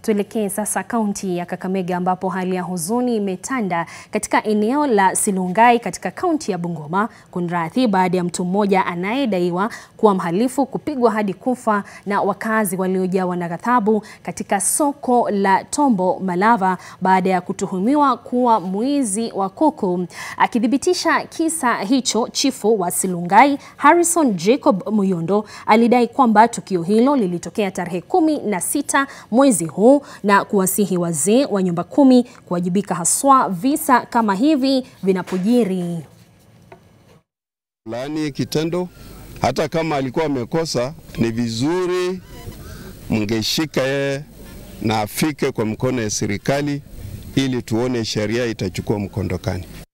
Tuelekee sasa kaunti ya Kakamega ambapo hali ya huzuni imetanda katika eneo la Silungai katika kaunti ya Bungoma kunradhi, baada ya mtu mmoja anayedaiwa kuwa mhalifu kupigwa hadi kufa na wakazi waliojawa na ghadhabu katika soko la Tombo Malava baada ya kutuhumiwa kuwa mwizi wa kuku. Akithibitisha kisa hicho, chifu wa Silungai Harrison Jacob Muyondo alidai kwamba tukio hilo lilitokea tarehe kumi na sita mwezi huu na kuwasihi wazee wa nyumba kumi kuwajibika haswa visa kama hivi vinapojiri. Laani kitendo, hata kama alikuwa amekosa, ni vizuri mngeshika yeye na afike kwa mkono ya serikali ili tuone sheria itachukua mkondokani.